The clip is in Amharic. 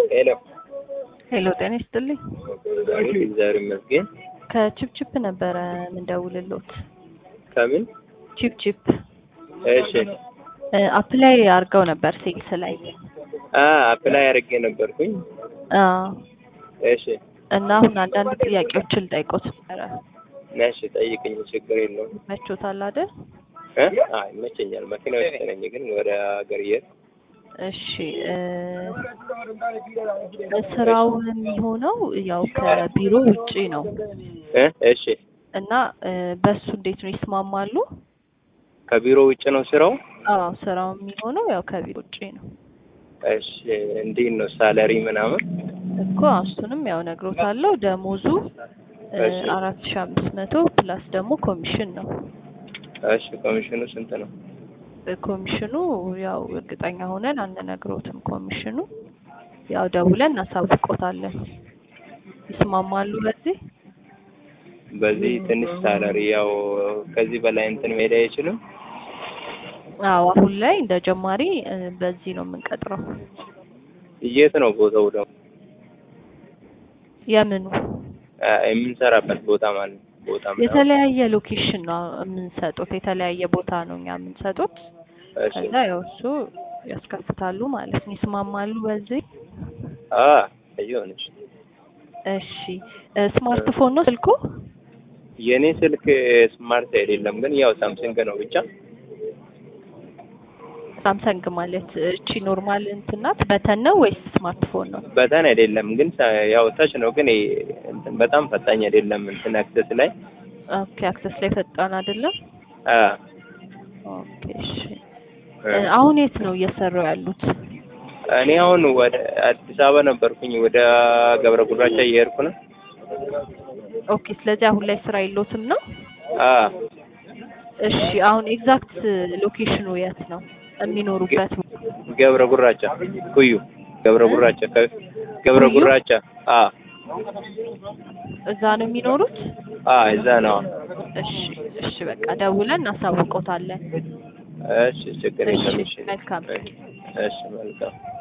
ሄሎ ሄሎ ጤና ይስጥልኝ። አቤት፣ እግዚአብሔር ይመስገን። ከቺፕቺፕ ነበረ ምንደውልሎት። ከምን? ቺፕቺፕ እሺ። አፕላይ አድርገው ነበር ሴልስ ላይ አ አፕላይ አድርጌ ነበርኩኝ። አዎ። እሺ፣ እና አሁን አንዳንድ ጥያቄዎችን ልጠይቆት ነበረ። እሺ፣ ጠይቅኝ፣ ችግር የለውም። መቾታል አይደል? እ አይ ይመቸኛል። መኪና ውስጥ ነኝ፣ ግን ወደ ሀገር እየሄድኩ እሺ እ ስራው የሚሆነው ያው ከቢሮ ውጪ ነው እ እሺ። እና እ በሱ እንዴት ነው ይስማማሉ? ከቢሮ ውጭ ነው ስራው? አዎ ስራው የሚሆነው ያው ከቢሮ ውጪ ነው እሺ። እንዴት ነው ሳለሪ ምናምን? እኮ እሱንም ያው ነግሮታለሁ። ደሞዙ እ እሺ። አራት ሺ አምስት መቶ ፕላስ ደግሞ ኮሚሽን ነው። እሺ። ኮሚሽኑ ስንት ነው? ኮሚሽኑ ያው እርግጠኛ ሆነን አንነግሮትም። ኮሚሽኑ ያው ደውለን እናሳውቆታለን። ይስማማሉ በዚህ? በዚህ ትንሽ ሳለሪ ያው ከዚህ በላይ እንትን መሄድ አይችልም። አዎ አሁን ላይ እንደ ጀማሪ እ በዚህ ነው የምንቀጥረው። የት ነው ቦታው ደግሞ? የምኑ አ የምንሰራበት ቦታ ማለት ነው። ቦታ ምናምን? የተለያየ ሎኬሽን ነው የምንሰጡት። የተለያየ ቦታ ነው እኛ የምንሰጡት። እሺ። ከዛ ያው እሱ ያስከፍታሉ ማለት ነው። ይስማማሉ በዚህ? አ አይሆንሽ እሺ እ ስማርትፎን ነው ስልኩ? የኔ ስልክ ስማርት አይደለም፣ ግን ያው ሳምሰንግ ነው ብቻ። ሳምሰንግ ማለት እቺ ኖርማል እንትን ናት በተን ነው ወይስ ስማርትፎን ነው? በተን አይደለም፣ ግን ሳ- ያው ታች ነው፣ ግን ይሄ እንትን በጣም ፈጣኝ አይደለም። እንትን አክሰስ ላይ ኦኬ አክሰስ ላይ ፈጣን አይደለም። አ ኦኬ እሺ እ አሁን የት ነው እየሰሩ ያሉት? እኔ አሁን ወደ አዲስ አበባ ነበርኩኝ፣ ወደ ገብረ ጉራቻ እየሄድኩ ነው። ኦኬ ስለዚህ አሁን ላይ ስራ የለዎትም ነው? አ እሺ አሁን ኤግዛክት ሎኬሽኑ የት ነው የሚኖሩበት? ገብረ ጉራቻ ኩዩ ገብረ ጉራቻ ከ- ገብረ ኩዩ? ጉራቻ አ እዛ ነው የሚኖሩት? አ እዛ ነው። እሺ እሺ በቃ ደውለን እናሳውቆታለን። እሺ ችግር የለም። እሺ እሺ መልካም እሺ መልካም